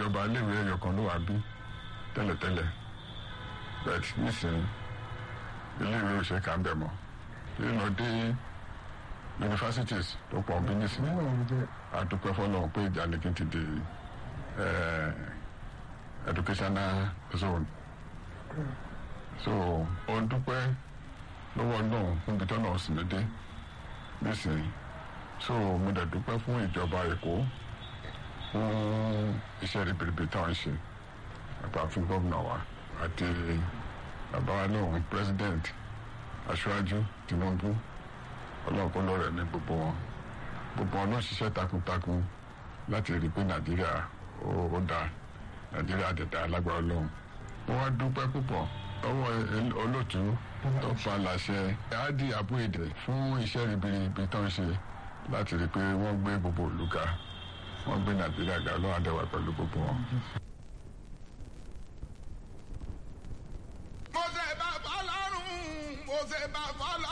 ìjọba iléèwé ẹyọ kan ló wà bí tẹ́lẹ̀tẹ́lẹ̀ but nísìnyí iléèwé ò ṣe kà ń bẹ̀ mọ́ nínú dé universities tó pọ̀ bí nísìnyí àdúpẹ́ fọlọ́run pé ìjànìkì ti di eh, educational zone so ó ń dúpẹ́ lọ́wọ́ náà níbi tó náà sì mí dé nísìnyí so mo dẹ̀ dúpẹ́ fún ìjọba èkó fún iṣẹ́ ribiribi táwọn ń ṣe àgbà fún gómìnà wa àti bàbá wa náà president aṣáájú tinubu ọlọ́run kó lọ́rẹ̀ ní gbogbo wọn gbogbo wọn náà ṣiṣẹ́ takuntakun láti rí i pé nàìjíríà ó ó dáa nàìjíríà dẹ̀dá alágbára ọlọ́run wọ́n wá dúpẹ́ púpọ̀ lọ́wọ́ el- olóòtú tó fa làṣẹ áàdì àbúèdè fún iṣẹ́ ribiribi tó ń ṣe láti rí i pé wọ́n gbé gbogbo ìlú ga wọ́n gbé nàìjíríà ga ọlọ́run àdẹ̀wà pẹ̀lú gbogbo wọn. mo ṣe bá fọlọ́run mo ṣe bá fọlọ́run.